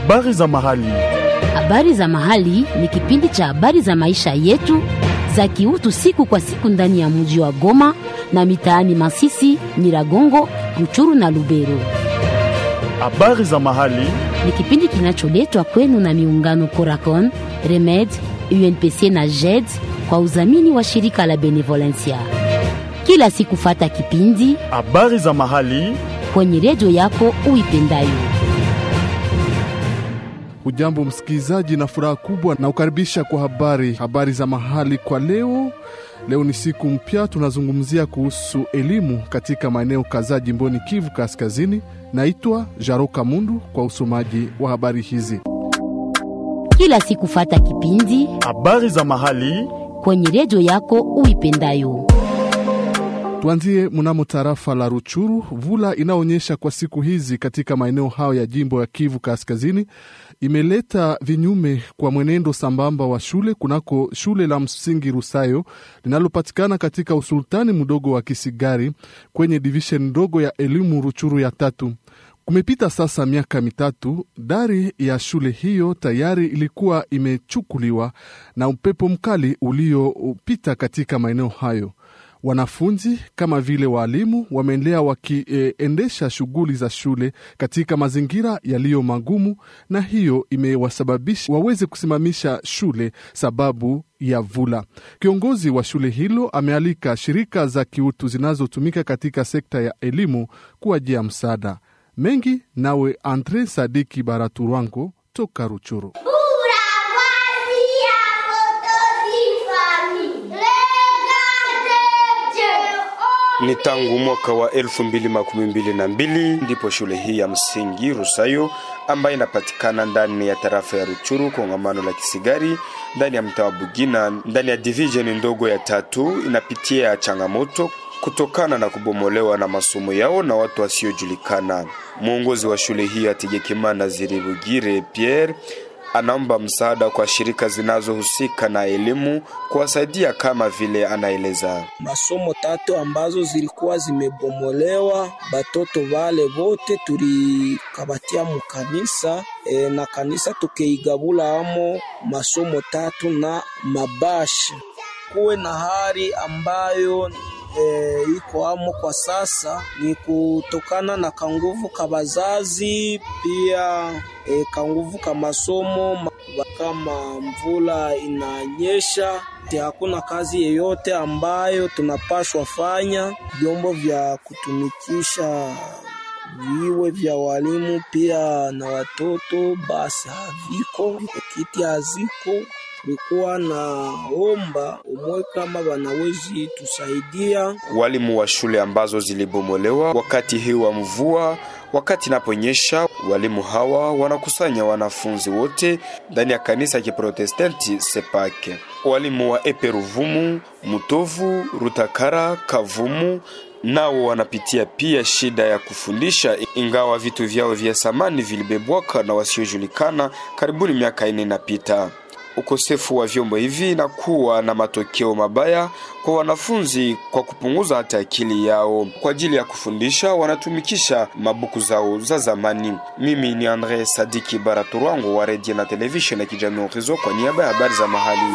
Habari za mahali. Habari za mahali ni kipindi cha habari za maisha yetu za kiutu siku kwa siku ndani ya mji wa Goma na mitaani Masisi, Nyiragongo, Ruchuru na Lubero. Habari za mahali. Ni kipindi kinacholetwa kwenu na miungano Coracon, Remed, UNPC na JED kwa udhamini wa shirika la Benevolencia. Kila siku fata kipindi Habari za mahali. kwenye redio yako uipendayo. Ujambo msikilizaji, na furaha kubwa na ukaribisha kwa habari habari za mahali kwa leo. Leo ni siku mpya, tunazungumzia kuhusu elimu katika maeneo kadhaa jimboni Kivu Kaskazini. Naitwa Jaroka Mundu kwa usomaji wa habari hizi. Kila siku fata kipindi Habari za mahali. kwenye redio yako uipendayo. Tuanzie mnamo tarafa la Ruchuru. Vula inaonyesha kwa siku hizi katika maeneo hayo ya jimbo ya Kivu Kaskazini imeleta vinyume kwa mwenendo sambamba wa shule kunako shule la msingi Rusayo linalopatikana katika usultani mdogo wa Kisigari kwenye divishen ndogo ya elimu Ruchuru ya tatu. Kumepita sasa miaka mitatu, dari ya shule hiyo tayari ilikuwa imechukuliwa na upepo mkali uliopita katika maeneo hayo. Wanafunzi kama vile waalimu wameendelea wakiendesha e, shughuli za shule katika mazingira yaliyo magumu, na hiyo imewasababisha waweze kusimamisha shule sababu ya vula. Kiongozi wa shule hilo amealika shirika za kiutu zinazotumika katika sekta ya elimu kuwajia msaada mengi. Nawe Andre Sadiki Baraturwango toka Ruchuru. Ni tangu mwaka wa elfu mbili makumi mbili na mbili ndipo shule hii ya msingi Rusayo ambayo inapatikana ndani ya tarafa ya Ruchuru kongamano la Kisigari ndani ya mtaa wa Bugina ndani ya division ndogo ya tatu inapitia changamoto kutokana na kubomolewa na masomo yao na watu wasiojulikana. Mwongozi wa shule hii Ategekimana Ziribugire Pierre anaomba msaada kwa shirika zinazohusika na elimu kuwasaidia kama vile anaeleza. Masomo tatu ambazo zilikuwa zimebomolewa, batoto vale vote tulikabatia mukanisa e, na kanisa tukeigabula amo masomo tatu na mabashi. Kuwe na hali ambayo E, iko amo kwa sasa ni kutokana na kanguvu ka bazazi pia e, kanguvu ka masomo. Kama mvula inanyesha, hakuna kazi yeyote ambayo tunapashwa fanya. Vyombo vya kutumikisha viwe vya walimu pia na watoto basi haviko, kiti haziko tulikuwa na omba umwe kama wanawezi tusaidia walimu wa shule ambazo zilibomolewa wakati hii wa mvua. Wakati inaponyesha, walimu hawa wanakusanya wanafunzi wote ndani ya kanisa ya Kiprotestanti Sepake. Walimu wa Eperuvumu, Mutovu, Rutakara, Kavumu nao wanapitia pia shida ya kufundisha, ingawa vitu vyao vya samani vilibebwaka na wasiojulikana karibuni miaka ine inapita. Ukosefu wa vyombo hivi na kuwa na matokeo mabaya kwa wanafunzi kwa kupunguza hata akili yao. Kwa ajili ya kufundisha, wanatumikisha mabuku zao za zamani. Mimi ni Andre Sadiki Baraturwango wa redio na televisheni ya kijamii Orizo kwa niaba ya habari za mahali.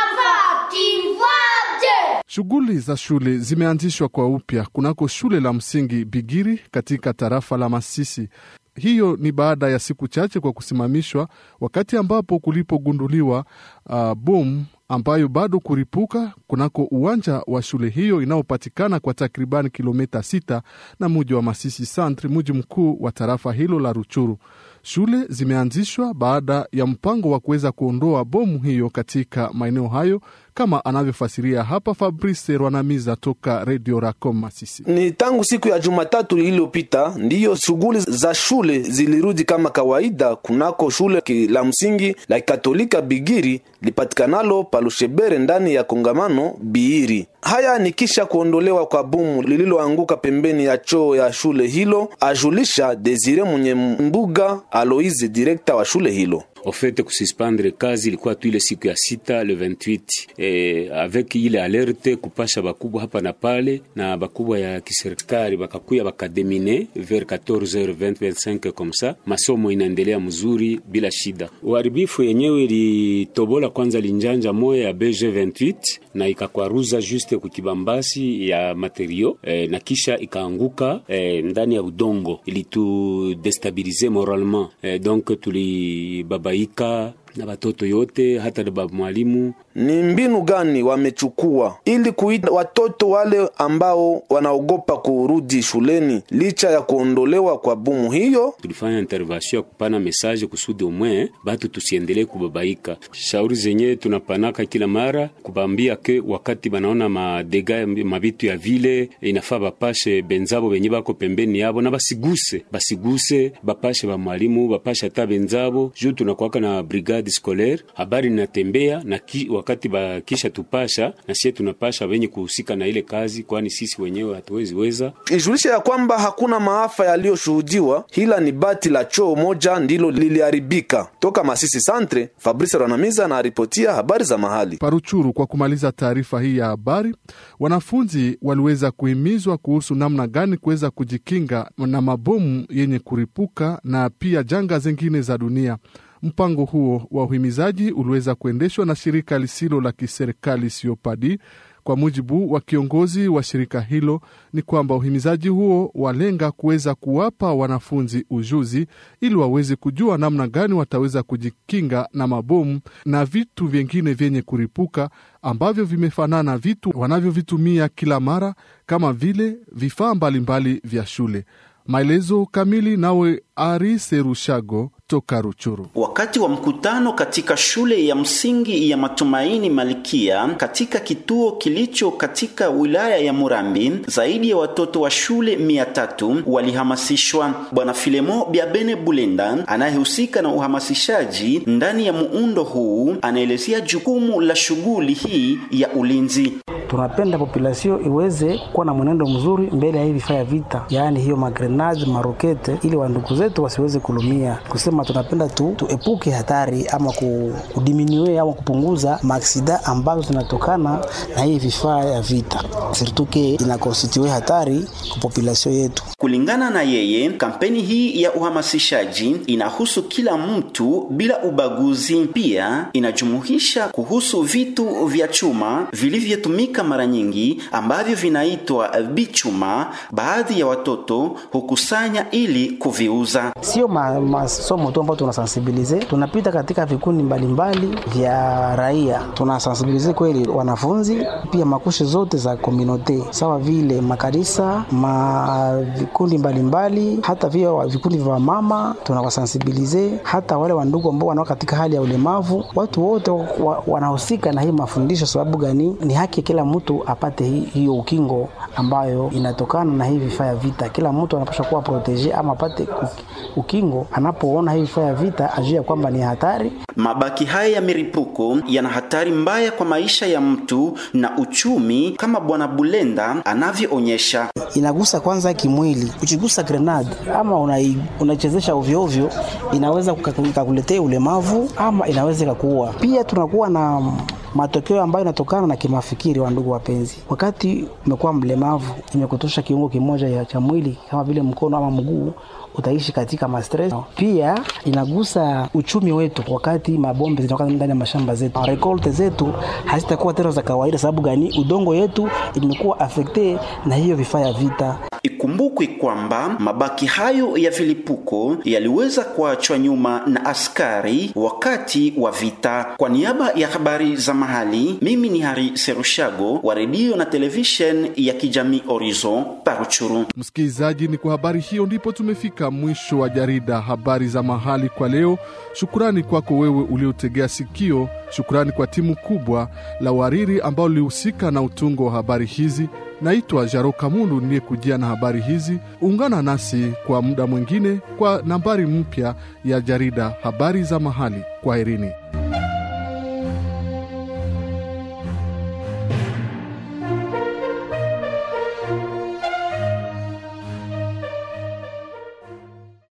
Shughuli za shule zimeanzishwa kwa upya kunako shule la msingi Bigiri katika tarafa la Masisi. Hiyo ni baada ya siku chache kwa kusimamishwa, wakati ambapo kulipogunduliwa uh, bomu ambayo bado kuripuka kunako uwanja wa shule hiyo inayopatikana kwa takribani kilomita sita na muji wa Masisi Centre, muji mkuu wa tarafa hilo la Ruchuru. Shule zimeanzishwa baada ya mpango wa kuweza kuondoa bomu hiyo katika maeneo hayo, kama anavyofasiria hapa Fabrice Rwanamiza toka Radio Racom Masisi. Ni tangu siku ya Jumatatu iliyopita ndiyo shughuli za shule zilirudi kama kawaida kunako shule la msingi la Katolika Bigiri lipatikanalo palushebere ndani ya kongamano Biiri. Haya ni kisha kuondolewa kwa bomu lililoanguka pembeni ya choo ya shule hilo, ajulisha Desire mwenye mbuga Aloise, direkta wa shule hilo. ofete kususpendre kazi ilikuwa tu ile siku ya sita le 28 eh, avec ile alerte kupasha bakubwa hapa na pale na bakubwa ya kiserikali bakakuya bakademine vers 14h20 25 comme ça, masomo inaendelea mzuri bila shida. Uharibifu yenyewe ilitobola kwanza linjanja moya ya BG28 na ikakwaruza juste kukibambasi ya materio eh, na kisha ikaanguka eh, ndani ya udongo ilitudestabilize moralement eh, donc tulibabaika na batoto yote hata na baba mwalimu. Ni mbinu gani wamechukua ili kuita watoto wale ambao wanaogopa kurudi shuleni licha ya kuondolewa kwa bumu hiyo? Tulifanya intervention ya kupana message kusudi umwe batu tusiendelee kubabaika. Shauri zenye tunapanaka kila mara kubambia ke wakati banaona madega mabitu ya vile inafaa bapashe benzabo benye bako pembeni yabo na basiguse basiguse bapashe ba mwalimu bapashe hata benzabo juu tunakuwaka na brigade scolaire habari inatembea na ki, wakati bakisha tupasha na sie tunapasha wenye kuhusika na ile kazi, kwani sisi wenyewe hatuwezi weza. Ijulisha ya kwamba hakuna maafa yaliyoshuhudiwa, hila ni bati la choo moja ndilo liliharibika. Toka Masisi Santre, Fabrice Ranamiza na ripotia habari za mahali Paruchuru. Kwa kumaliza taarifa hii ya habari, wanafunzi waliweza kuhimizwa kuhusu namna gani kuweza kujikinga na mabomu yenye kuripuka na pia janga zingine za dunia. Mpango huo wa uhimizaji uliweza kuendeshwa na shirika lisilo la kiserikali Siopadi. Kwa mujibu wa kiongozi wa shirika hilo, ni kwamba uhimizaji huo walenga kuweza kuwapa wanafunzi ujuzi ili waweze kujua namna gani wataweza kujikinga na mabomu na vitu vyengine vyenye kuripuka ambavyo vimefanana vitu wanavyovitumia kila mara kama vile vifaa mbalimbali vya shule. Maelezo kamili nawe Ari Serushago toka Ruchuru. Wakati wa mkutano katika shule ya msingi ya Matumaini Malikia katika kituo kilicho katika wilaya ya Murambi, zaidi ya watoto wa shule mia tatu walihamasishwa. Bwana Filemo Biabene Bulenda anayehusika na uhamasishaji ndani ya muundo huu anaelezea jukumu la shughuli hii ya ulinzi. Tunapenda populasio iweze kuwa na mwenendo mzuri mbele ya hii vifaa ya vita, yaani hiyo magrenade marokete, ili wandugu zetu wasiweze kulumia. Kusema tunapenda tu tuepuke hatari ama kudiminiwe ama kupunguza maaksida ambazo zinatokana na hii vifaa ya vita, sirtuke inakonstitue hatari kwa populasio yetu. Kulingana na yeye, kampeni hii ya uhamasishaji inahusu kila mtu bila ubaguzi. Pia inajumuisha kuhusu vitu vya chuma vilivyotumika mara nyingi ambavyo vinaitwa bichuma. Baadhi ya watoto hukusanya ili kuviuza. Sio masomo tu ambayo tunasensibilize, tunapita katika vikundi mbalimbali vya raia, tunasensibilize kweli wanafunzi, pia makushi zote za komunote, sawa vile makanisa, ma vikundi mbalimbali, hata vile vikundi vya mama tunawasensibilize, hata wale wandugu ambao wanao katika hali ya ulemavu. Watu wote wa, wanahusika na hii mafundisho. Sababu gani? Ni haki kila mtu apate hi, hiyo ukingo ambayo inatokana na hii vifaa ya vita. Kila mtu anapaswa kuwa protege ama apate ukingo anapoona hii vifaa ya vita, ajue kwamba ni hatari. Mabaki haya ya milipuko yana hatari mbaya kwa maisha ya mtu na uchumi, kama Bwana Bulenda anavyoonyesha. Inagusa kwanza kimwili, ukigusa grenade ama unaichezesha una ovyo ovyo, inaweza kukuletea ulemavu ama inaweza ikakuua. Pia tunakuwa na matokeo ambayo inatokana na kimafikiri. Wa ndugu wapenzi, wakati umekuwa mlemavu, imekutosha kiungo kimoja cha mwili kama vile mkono ama mguu, utaishi katika mastress. Pia inagusa uchumi wetu, wakati mabombe zinatoka ndani ya mashamba zetu, rekolte zetu hazitakuwa tena za kawaida. Sababu gani? Udongo yetu imekuwa afekte na hiyo vifaa ya vita. Ikumbukwe kwamba mabaki hayo ya vilipuko yaliweza kuachwa nyuma na askari wakati wa vita. Kwa niaba ya habari za mahali, mimi ni Hari Serushago wa redio na television ya kijamii Horizon Paruchuru. Msikilizaji, ni kwa habari hiyo ndipo tumefika mwisho wa jarida habari za mahali kwa leo. Shukrani kwako wewe uliotegea sikio. Shukrani kwa timu kubwa la wariri ambao lilihusika na utungo wa habari hizi. Naitwa Jaro Kamundu niliyekujia na habari hizi. Ungana nasi kwa muda mwingine kwa nambari mpya ya jarida habari za mahali. Kwaherini.